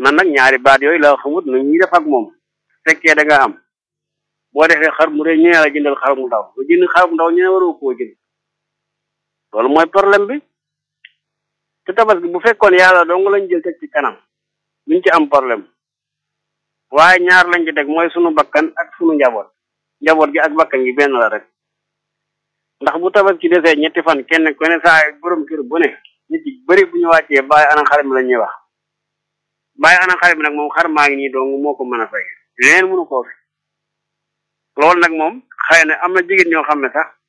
man nag ñaari baat yooyu la xamut nu ñuy def ak moom fekkee da nga am boo defee xar mu rëy ñu ne la jëndal xar mu ndaw nga jënd xar mu ndaw ñu ne waroo koo jënd loolu mooy problème bi te tabaski bu fekkoon yàlla dong lañ jël teg ci kanam duñ ci am problème waaye ñaar lañ ci teg mooy sunu bakkan ak sunu njaboot njaboot gi ak bakkan gi benn la rek ndax bu tabaski desee ñetti fan kenn ku ne saa borom kër bu ne nit yi bëri bu ñu wàccee bàyyi ana xar mi la ñuy wax bàyyi ana xar mi nag moom xar maa ngi nii dong moo ko mën a fay leneen mënu koo fi loolu nag moom xëy na am na jigéen ñoo xam ne sax